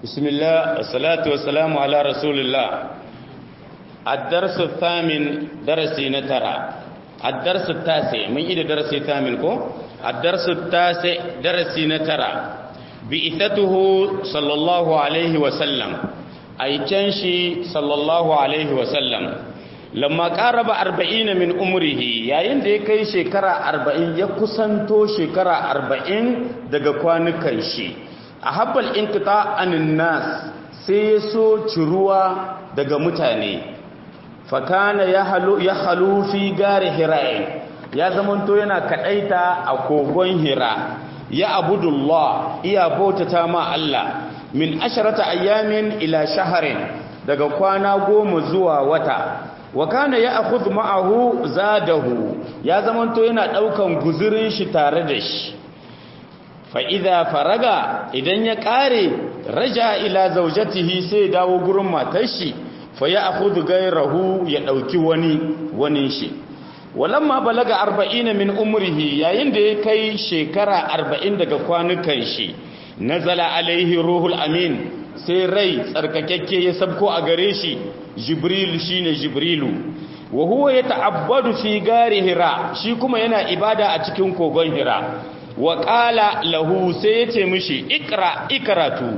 بسم الله والصلاة والسلام على رسول الله الدرس الثامن درسي نترى الدرس التاسع من إذا درسي الثامن كو الدرس التاسع درسي نترى بإثته صلى الله عليه وسلم أي تنشي صلى الله عليه وسلم لما قارب أربعين من أمره يا يندي كي شكرا أربعين يكسنتو شكرا أربعين دقوان كيشي a habbal inkita anin nas sai ya so ciruwa daga mutane fakana ya halu fi gare hira'in ya zamanto yana kadaita a kogon hira ya abudullah iya bautata ma Allah min asharata ayyamin ila shaharin daga kwana goma zuwa wata wa kana ya akhudhu ma'ahu zadahu ya zamanto yana daukan guzurin shi tare da shi fa'iza faraga idan ya ƙare raja ila zaujatihi sai dawo gurin matar shi fa ya akudu gairahu ya ɗauki wani wani shi walamma balaga arba'ina min umrihi yayin da ya kai shekara arba'in daga kwanukan shi nazala alaihi ruhul amin sai rai tsarkakakke ya sabko a gare shi jibril shine jibrilu wa huwa ya ta'abbadu fi gari hira shi kuma yana ibada a cikin kogon hira wa ƙala lahu sai ya ce mishi ikra ikaratu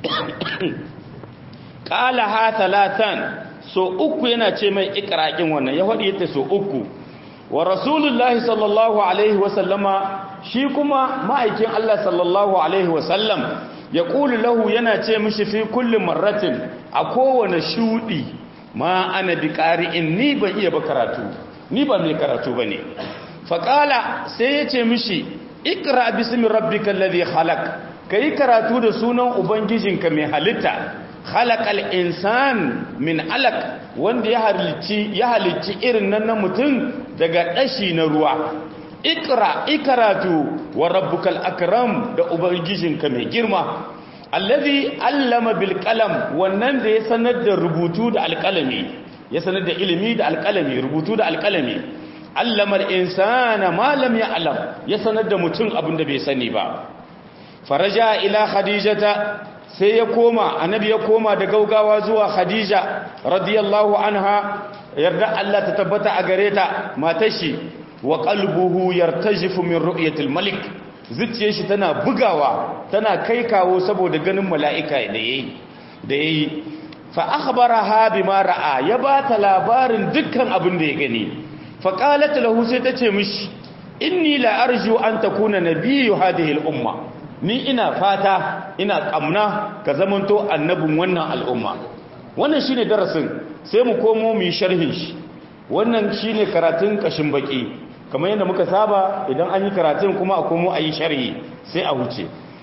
ƙala ha talatan so uku yana ce mai ikirakin wannan ya faɗi yadda so uku wa rasulullahi sallallahu alaihi wasallama shi kuma ma'aikin Allah sallallahu alaihi wasallam ya ƙuli lahu yana ce mishi fi kullum marratin a kowane shuɗi ma ana bi ƙari'in ni ban iya ba karatu ni ba mai karatu ba ne faƙala sai ya ce mishi ikra bismi rabbika alladhi khalaq kai karatu da sunan ubangijinka mai halitta khalaqal insan min alaq wanda ya halicci ya halicci irin nan na mutum daga dashi na ruwa ikra ikaratu wa rabbukal akram da ubangijinka mai girma alladhi allama bil qalam wannan da ya sanar da rubutu da alqalami ya sanar da ilimi da alqalami rubutu da alqalami allamar insana malam ya alam ya sanar da mutum abinda bai sani ba faraja ila khadijata sai ya koma annabi ya koma da gaugawa zuwa khadija radiyallahu anha yarda Allah ta tabbata a gare ta matar shi wa qalbuhu yartajifu min ru'yatil malik zuciyar shi tana bugawa tana kai kawo saboda ganin mala'ika da yayi da yayi fa akhbaraha bima ra'a ya bata labarin dukkan abin da ya gani faƙalat lahu sai ta ce mishi inni la arju an takuna nabiyyu hadhihi al-umma ni ina fata ina kamna ka zamanto annabin wannan al'umma wannan shine darasin sai mu komo mu yi sharhin shi wannan shine karatun kashin baki kamar yadda muka saba idan an yi karatun kuma a komo a yi sharhi sai a huce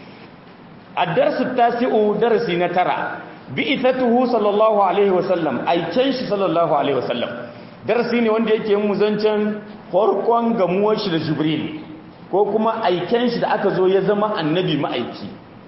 ad-darsu tasi'u darasi na tara bi'ithatuhu sallallahu alaihi wasallam aiken shi sallallahu alaihi wasallam darasi ne wanda yake yin zancen farkon gamuwar shi da jibril ko kuma aiken shi da aka zo ya zama annabi ma'aiki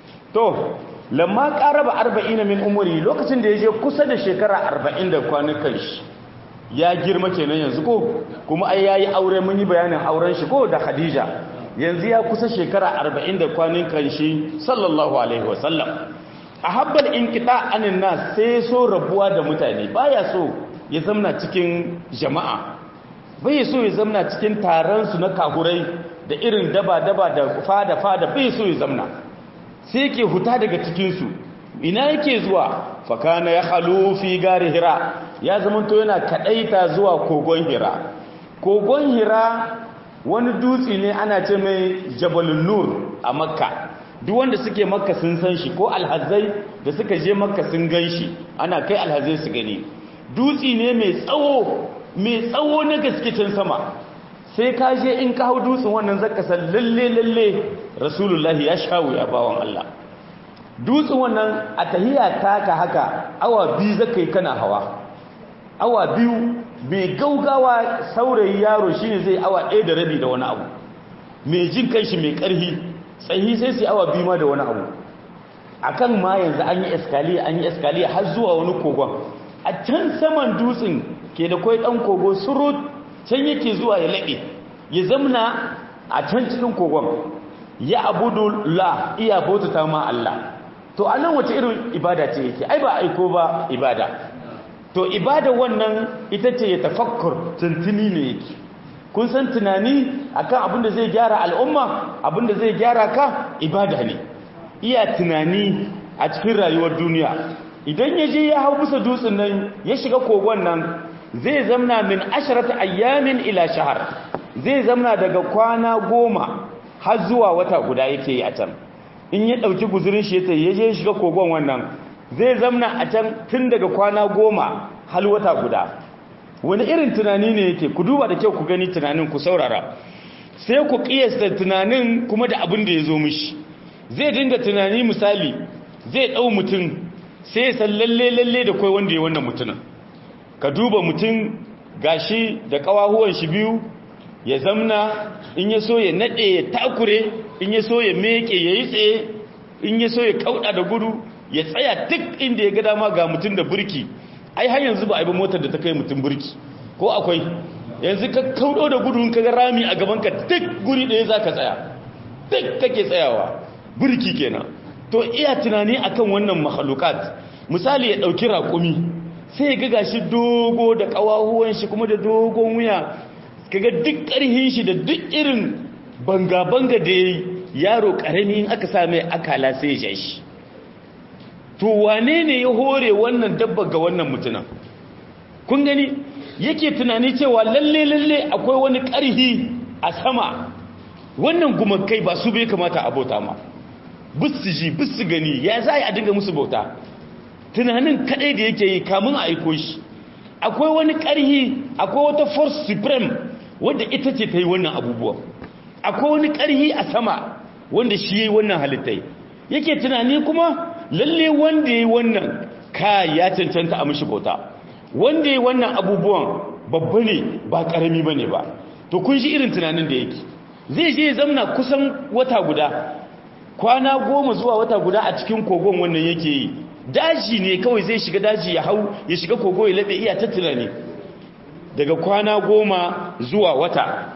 to lamma qaraba 40 min umri lokacin da yaje kusa da shekara 40 da kwanukan shi ya girma kenan yanzu ko kuma ai yayi aure mun yi bayanin auren shi ko da khadija yanzu ya kusa shekara 40 da kwanukan shi sallallahu alaihi wasallam ahabbal inqita anin nas sai so rabuwa da mutane baya so ya zamna cikin jama'a bai so ya zamna cikin taronsu na kahurai da irin daba-daba da fada-fada bai so ya zamna sai yake huta daga cikinsu ina yake zuwa fakana ya halu fi gari hira ya zamanto yana kadaita zuwa kogon hira kogon hira wani dutse ne ana ce mai jabalun nur a makka duk wanda suke makka sun san shi ko alhazai da suka je makka sun gan shi ana kai alhazai su gani dutsi ne mai tsawo mai tsawo na gaskicin sama sai ka je in ka hau dutsen wannan zaka san lalle lalle rasulullahi ya shawo ya bawan Allah dutsen wannan a tahiya taka haka awa biyu zaka yi kana hawa awa biyu mai gaugawa saurayi yaro shine zai awa ɗaya da rabi da wani abu mai jin kanshi mai ƙarfi tsayi sai sai awa biyu ma da wani abu akan ma yanzu an yi eskaliya an yi eskaliya har zuwa wani kogon a can saman dutsen ke da kwai ɗan kogo surut can yake zuwa ya laɓe ya zamna a can cikin kogon ya abudu la iya bautata ma Allah to anan wace irin ibada ce yake ai ba aiko ba ibada to ibada wannan ita ce ya tafakkur tuntuni ne yake kun san tunani akan abin da zai gyara al'umma abin da zai gyara ka ibada ne iya tunani a cikin rayuwar duniya idan ya je ya hau bisa dutsen nan ya shiga kogon nan zai zamna min asharata ayyamin ila shahar zai zamna daga kwana goma har zuwa wata guda yake yi a can in ya ɗauki guzurin shi ya je shiga kogon wannan zai zamna a can tun daga kwana goma har wata guda wani irin tunani ne yake ku duba da kyau ku gani tunanin ku saurara sai ku kiyasta tunanin kuma da abin da ya zo mishi zai dinga tunani misali zai ɗau mutum sai san lalle lalle da kai wanda ya wannan mutumin ka duba mutum gashi da kawahuwan shi biyu ya zamna in ya so ya nade ya takure in ya so ya meke ya yi tsaye in ya so ya kauda da gudu ya tsaya duk inda ya ga dama ga mutum da burki ai har yanzu ba a yi ba motar da ta kai mutum burki ko akwai yanzu ka kaudo da gudu ka ga rami a gaban ka duk guri ɗaya za ka tsaya duk kake tsayawa burki kenan to iya tunani akan wannan mahalukat misali ya ɗauki raƙumi sai ya ga shi dogo da ƙawahuwan shi kuma da dogon wuya kaga duk ƙarhin shi da duk irin banga-banga da ya yaro ƙarami in aka sa mai akala sai ya shi to wane ne ya hore wannan dabba ga wannan mutunan kun gani yake tunani cewa lalle lalle akwai wani ƙarhi a sama wannan gumakai ba su bai kamata a bauta ma bisu ji bisu gani ya za a dinga musu bauta tunanin kadai da yake yi kamun a aiko shi akwai wani ƙarhi akwai wata force supreme wadda ita ce ta yi wannan abubuwa akwai wani ƙarhi a sama wanda shi yi wannan halittai yake tunani kuma lalle wanda ya yi wannan ka ya cancanta a mishi bauta wanda ya yi wannan abubuwan babba ne ba ƙarami ba ne ba to kun shi irin tunanin da yake zai je zamna kusan wata guda kwana goma zuwa wata guda a cikin kogon wannan yake yi daji ne kawai zai shiga daji ya hau ya shiga kogo ya laɓe iya ta tunani daga kwana goma zuwa wata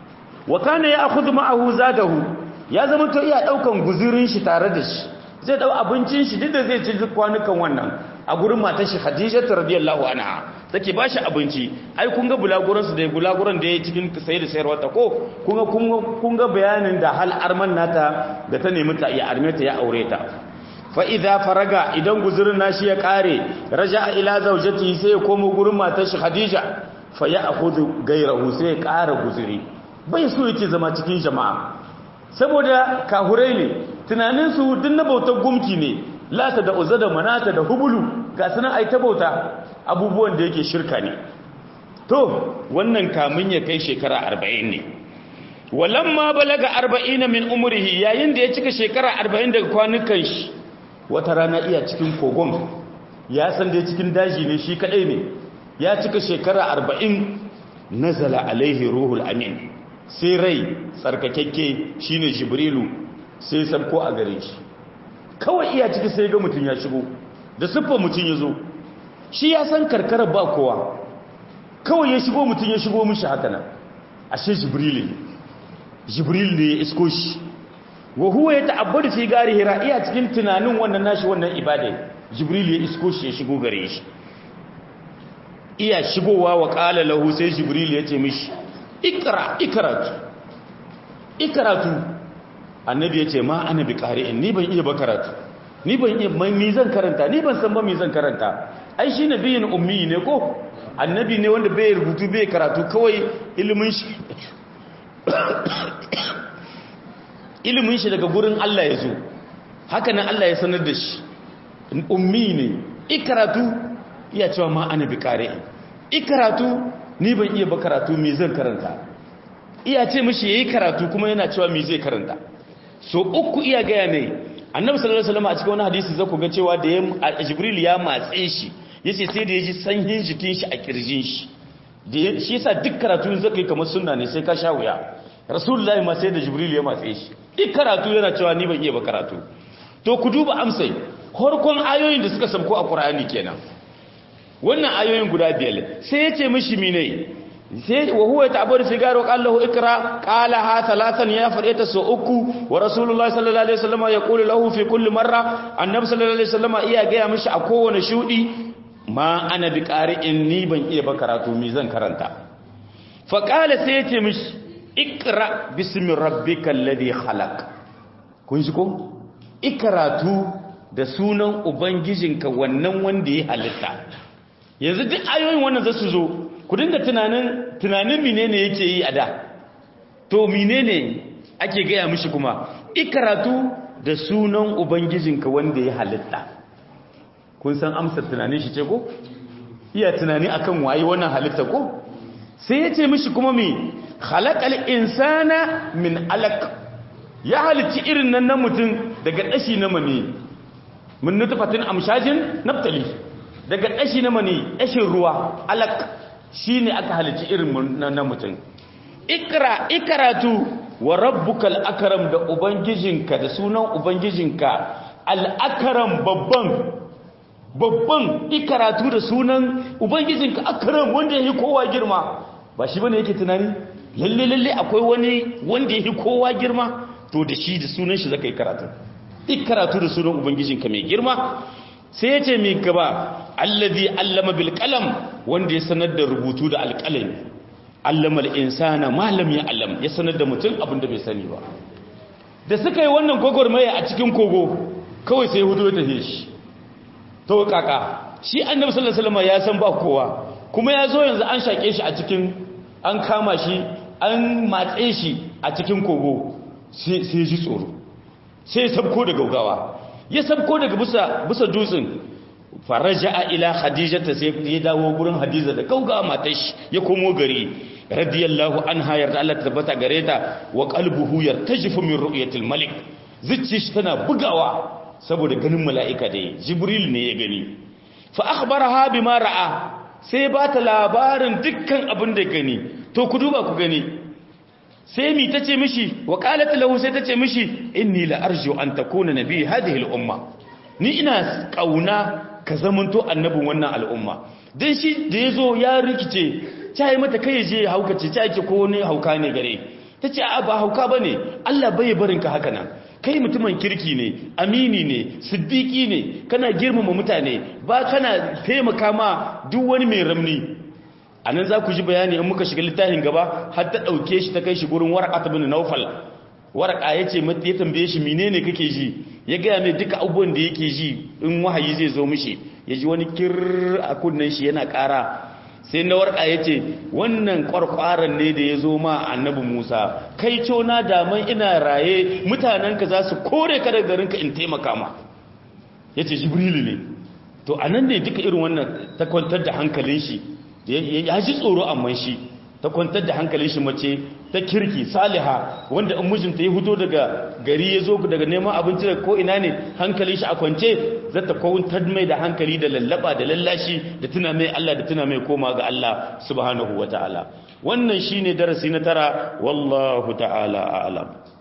wa kana ya akhudhu ma'ahu zadahu ya zama to iya daukan guzurin shi tare da shi zai dau abincin shi duk da zai ci kwanukan wannan a gurin matar shi Khadija radiyallahu anha take ba shi abinci ai kun ga bulaguran su da bulaguran da ya cikin sai da sayarwa ta ko kun ga kun ga bayanin da hal arman nata da ta nemi ta ya arme ta ya aure ta fa idza faraga idan guzurin nashi ya kare raja'a ila zawjati sai ya komo gurin matar shi Khadija fa ya akhudhu gairahu sai ya kara guzuri bai so yake zama cikin jama'a saboda kahurai ne tunaninsu duk na bautar gumki ne lata da uzza da manata da hubulu ga sunan ai ta bauta abubuwan da yake shirka ne to wannan kamun ya kai shekara 40 ne walamma balaga 40 min umrihi yayin da ya cika shekara 40 daga kwanukan shi wata rana iya cikin kogon ya san da cikin daji ne shi kadai ne ya cika shekara 40 nazala alaihi ruhul amin sai rai tsarkakekke shine jibrilu sai sabko a gare shi kawai iya ciki sai ga mutum ya shigo da siffar mutum ya zo shi ya san karkarar ba kowa kawai ya shigo mutum ya shigo mishi haka nan ashe jibrilu ne jibril ne ya isko shi wa huwa ya ta'abbadu fi gari hira iya cikin tunanin wannan nashi wannan ibada jibril ya isko shi ya shigo gare shi iya shigowa wa qala lahu sai jibril ya ce mishi ikra ikratu ikratu annabi ya ce ma ana bi qari'in ni ban iya ba karatu ni ban iya mi zan karanta ni ban san ba mi zan karanta ai shi nabiyin ummi ne ko annabi ne wanda bai rubutu bai karatu kawai ilimin shi ilimin shi daga gurin Allah ya zo haka nan Allah ya sanar da shi ummi ne ikaratu iya cewa ma ana bi qari'in ikaratu ni ban iya ba karatu me zan karanta iya ce mishi yayi karatu kuma yana cewa me zai karanta so uku iya gaya mai annabi sallallahu alaihi wasallam a cikin wani hadisi zaku ga cewa da jibril ya matse shi yace sai da yaji sanyin jikin shi a kirjin shi da shi yasa duk karatu zaka yi kamar sunna ne sai ka sha wuya rasulullahi ma sai da jibril ya matse shi duk karatu yana cewa ni ban iya ba karatu to ku duba amsai farkon ayoyin da suka sabko a qur'ani kenan wannan ayoyin guda biyar sai ya ce mishi mine sai wa huwa ta'abbadu sigaro qallahu ikra qala ha thalathan ya fadita so uku wa rasulullahi sallallahu alaihi wasallam ya qulu lahu fi kulli marra annabi sallallahu alaihi wasallam iya ga mishi a kowane shudi ma ana bi qari'in ni ban iya ba karatu mi zan karanta fa qala sai ya ce mishi ikra bismi rabbikal ladhi khalaq kun ji ko ikratu da sunan ubangijinka wannan wanda ya halitta yanzu duk ayoyin wannan zasu zo ku dinga tunanin tunanin menene yake yi a da to menene ake gaya mishi kuma ikratu da sunan ubangijinka wanda ya halitta kun san amsar tunanin shi ce ko iya tunani akan waye wannan halitta ko sai ya ce mishi kuma me khalaqal insana min alaq ya halitti irin nan na mutum daga dashi na mani mun nutfatin amshajin naftali daga dashi na mani dashin ruwa alaq shine aka halitti irin nan na mutum ikra ikratu wa rabbukal akram da ubangijinka da sunan ubangijinka al akram babban babban ikaratu da sunan ubangijinka akram wanda yake kowa girma ba shi bane yake tunani lalle lalle akwai wani wanda yake kowa girma to da shi da sunan shi zaka yi karatu ikaratu da sunan ubangijinka mai girma sai ya ce mai gaba allazi allama bil qalam wanda ya sanar da rubutu da alqalami allama al insana ma lam ya'lam ya sanar da mutum abin da bai sani ba da suka yi wannan gogormaya a cikin kogo kawai sai hudu ta shi to kaka shi annabi sallallahu alaihi wasallam ya san ba kowa kuma ya zo yanzu an shake shi a cikin an kama shi an matse shi a cikin kogo sai sai ji tsoro sai sabko da gaugawa ya sabko daga bisa bisa dutsen faraja ila khadijata sai ya dawo gurin hadiza da gaugawa matar shi ya komo gari radiyallahu anha yarda Allah ta tabbata gare ta wa qalbuhu yartajifu min ru'yatil malik zuciyar shi tana bugawa saboda ganin mala'ika da jibril ne ya gani fa akhbaraha bima ra'a sai ba ta labarin dukkan abin da gani to ku duba ku gani sai mi tace mishi wa qalat lahu sai tace mishi inni la arju an takuna nabi hadhihi al umma ni ina kauna ka zamanto annabin wannan al'umma dan shi da yazo ya rikice tayi mata kai je haukace ta yake ko ne hauka ne gare tace a ba hauka bane Allah bai barinka haka nan kai mutumin kirki ne amini ne siddiki ne kana girmama mutane ba kana taimaka ma duk wani mai ramni anan za ku ji bayani in muka shiga littafin gaba har ta dauke shi ta kai shi gurin warqat bin nawfal warqa yace mata ya tambaye shi menene kake ji ya ga mai duka abubuwan da yake ji in wahayi zai zo mishi ya ji wani kir a kunnen shi yana ƙara sai na warka ya ce wannan kwarkwaran ne da ya zo ma annabi musa kai cona daman ina raye mutanenka za su kore ka daga garinka in taimaka ma ya ce jibrilu ne to a nan ne duka irin wannan ta kwantar da hankalin shi ya ji tsoro amma shi ta kwantar da hankalin shi mace ta kirki saliha wanda in mijinta ya fito daga gari ya zo daga neman abinci daga ko'ina ne hankalin shi a kwance zata kwantar mai da hankali da lallaba da lallashi da tuna mai Allah da tuna mai koma ga Allah subhanahu wa ta'ala wannan shine darasi na tara wallahu ta'ala a'lam